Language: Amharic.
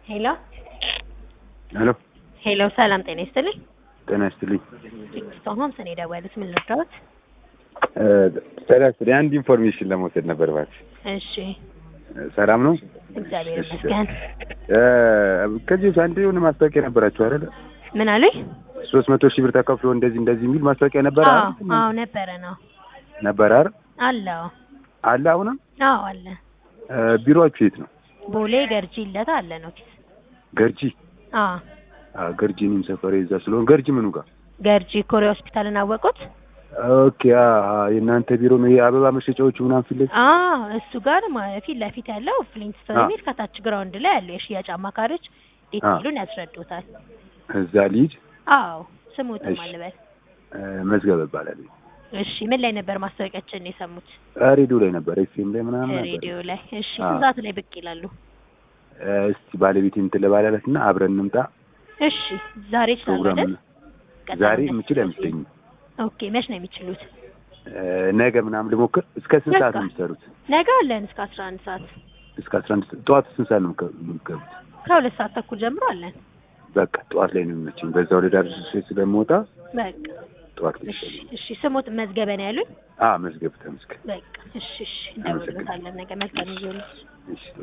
ሄሎ ሄሎ ሄሎ፣ ሰላም ጤና ይስጥልኝ። ጤና ይስጥልኝ። ኪንግስቶን ሆምስ ነው የደወሉት። ምን ልርዳዎት? ጤና ይስጥልኝ። አንድ ኢንፎርሜሽን ለመውሰድ ነበር እባክሽ። እሺ፣ ሰላም ነው? እግዚአብሔር እሺ። ይመስገን። እ ከዚህ በፊት አንድ የሆነ ማስታወቂያ ነበራችሁ አይደል? ምን አሉኝ? ሶስት መቶ ሺህ ብር ተከፍሎ እንደዚህ እንደዚህ የሚል ማስታወቂያ ነበረ አዎ አይደል? አዎ፣ ነበረ ነው ነበረ አይደል? አለው። አለ አሁንም? አዎ አለ። እ ቢሮአችሁ የት ነው? ቦሌ ገርጂ ለታ አለ ነው ኪስ። ገርጂ? አዎ አዎ ገርጂ እኔም ሰፈሬ እዛ ስለሆነ ገርጂ ምኑ ጋር? ገርጂ ኮሪያ ሆስፒታልን አወቁት? ኦኬ አ አ የእናንተ ቢሮ ነው የአበባ መሸጫዎቹ ምናምን ፊት ለፊት? አዎ እሱ ጋር ማ- ፊት ለፊት ያለው ፍሊንትስቶን አዎ። የሚል ከታች ግራውንድ ላይ ያለው የሽያጭ አማካሪዎች ዲቴይሉን ያስረዱታል። እዛ ልሂድ? አዎ ስሙትም እሺ። አልበል። እ መዝገብ እባላለሁ። እሺ ምን ላይ ነበር ማስታወቂያችን የሰሙት? እ ሬዲዮ ላይ ነበር፣ ኤፍኤም ላይ ምናምን ነበር። ሬዲዮ ላይ። እሺ አዎ። ስንት ሰዓት ላይ ብቅ ይላሉ? እ እስቲ ባለቤቴ እንትን ልባላላት እና አብረን እንምጣ። እሺ ዛሬ ይችላሉ ፕሮግራም አይደል? ቀጠሮ ዛሬ መስጠት የምችል ነው። አይመስለኝም። ኦኬ መች ነው የሚችሉት? እ ነገ ምናምን ልሞክር። እስከ ስንት ሰዓት ነው በቃ። የምትሰሩት? ነገ አለን እስከ አስራ አንድ ሰዓት እስከ አስራ አንድ ጠዋት ስንት ሰዓት ነው የምትገ- የምትገቡት? ከሁለት ሰዓት ተኩል ጀምሮ አለን። በቃ ጠዋት ላይ ነው የሚመቸኝ። በዛ ወደ ዳር ስለምወጣ በቃ ጠዋት ላይ እሺ ይሻለኛል። እሺ ስሙት መዝገበ ነው ያሉኝ። አ መዝገብ ተመስገን። በቃ እሺ እሺ እንደውልበታለን ነገ መልካም ይሁን። እሺ